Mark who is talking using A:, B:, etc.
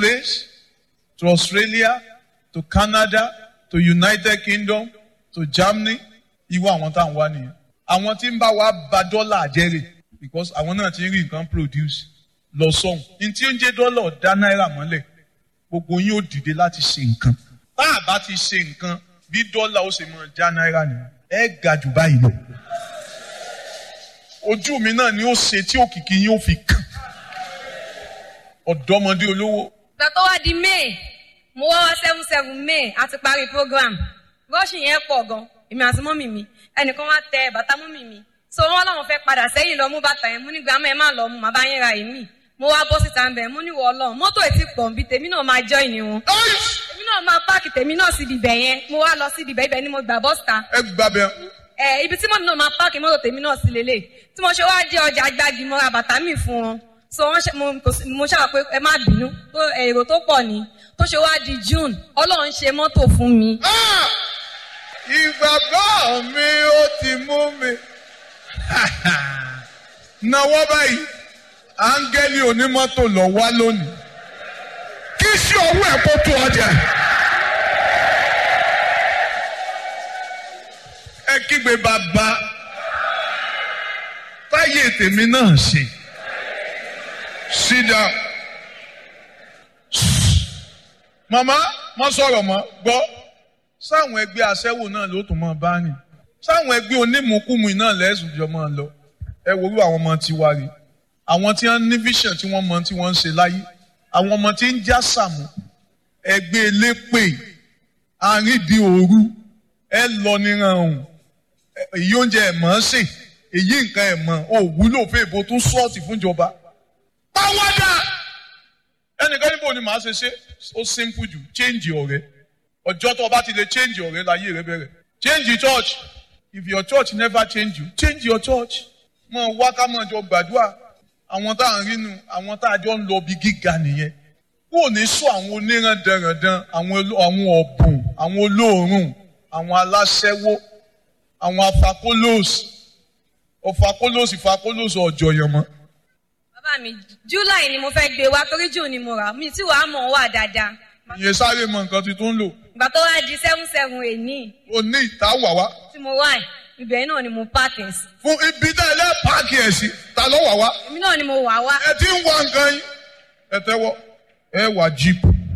A: place to Australia to Canada to United Kingdom to Germany irú àwọn tá à ń wá nìyẹn àwọn tí ń bá wa ba dọ́là jẹ́rè because àwọn náà ti ń rí nǹkan produce lọ sọ́hùn ní tí ó ń jẹ́ dọ́là dá náírà mọ́lẹ̀ gbogbo yín ó dìde láti ṣe nǹkan tá a bá ti ṣe nǹkan bí dọ́là ó ṣe máa já náírà nìyẹn ẹ ga jù báyìí lọ ojú mi náà ni ó ṣe tí òkìkí yín ó fi kàn ọ̀dọ́mọdé olówó
B: ìgbà tó wá di may mo wá wá seven seven may a ti parí program rọ́ọ̀ṣì yẹn pọ̀ gan èmi àti mọ́mì mi ẹnìkan wá tẹ bàtà mọ́mì mi so wọ́n láwọn fẹ́ padà sẹ́yìn lọ mú bàtà yẹn mú ní gbàmọ́ ẹ má lọ mú màá bá yín ra èmi mo wá bọ́ síta ń bẹ̀ mú ní wọ́ ọlọ́run mọ́tò ètí pọ̀ nbí tèmi náà máa jọ́ ìní wọn èmi náà máa páàkì tèmi náà sí ibibẹ̀ yẹn mo wá lọ sí ibibẹ̀ ibẹ̀ ni mo gbà bọ́sítà
A: ẹ gbàbẹ
B: ẹ ibi tí mọ́mì náà máa páàkì mọ́tò tèmi náà sí lélẹ̀ tí mo ṣe wá dé ọjà gbági mo ra bàtà mi fún wọn so wọ́n ṣe mo kò sí- mo ṣàwọ̀ pé ẹ má bínú tó èrò tó pọ̀ ni tó ṣe wá di june ọlọ́run ṣe mọ́tò fún mi
A: Ah! ìgbàgbọ́ mi ó ti mú mi. Nawọ́ báyìí, áńgẹ́lì onímọ́tò lọ wá lónìí. Kí sí owó ẹ̀ kó tó ọjà. Ẹ kígbe bàbá. Táyé tèmi náà ṣe. Sit down. Màmá, mo sọ̀rọ̀ mọ́, gbọ́ sáwọn ẹgbẹ́ aṣẹ́wó náà ló tún máa bá rìn sáwọn ẹgbẹ́ onímùkúmu náà lẹ́sùn jọ máa lọ ẹ wo irú àwọn ọmọ tiwa rè àwọn tí wọ́n ní vision tí wọ́n mọ tí wọ́n ń ṣe láyé àwọn ọmọ tí ń já sàmù ẹgbẹ́ elépè àrídìí òru ẹ lọ níran ọ̀hún èyí oúnjẹ ẹ̀ mọ̀ ọ́n sè èyí nǹkan ẹ̀ mọ̀ ò wúlò fún èbó tó sọ́ọ̀tì fúnjọba pàwọ́dà ẹnìkan níbo ni màá ṣe ṣe ó simple jù change ọ̀rẹ́ ọjọ́ tó o bá ti lè change ọ̀rẹ́ láyé rẹ bẹ̀rẹ̀ change your church if your church never change you change your church mọ wá ká mọ jọ gbàdúrà àwọn tá à ń rínu àwọn tá a jọ ń lọ bí gíga nìyẹn kó o ní sọ àwọn onírandanrandan àwọn oló- àwọn ọ̀bùn àwọn olóòórùn àwọn aláṣẹ́wó àwọn afakólóòsì ọ̀fakólóòsì fakólóòsì ọ̀jọ̀yàn mọ́
B: bàbá mi july ni mo fẹ́ gbé wá torí june ni mo rà mi tí wàá mọ̀ ọ́ wà dáadáa
A: ìyẹn sáré mọ nǹkan tuntun ń lò
B: ìgbà tó wá di seven seven èní
A: ó ní ìtawà wá
B: tí mo wà yìí, ibẹ̀ náà ni mo pààkì ẹ̀ sí
A: fún ibi tá ẹ lẹ́ páàkì ẹ̀ sí ta ló wà wá.
B: èmi náà ni mo wà wá
A: ẹ ti ń wá nǹkan yín ẹ tẹ́wọ́ ẹ wà jíìpù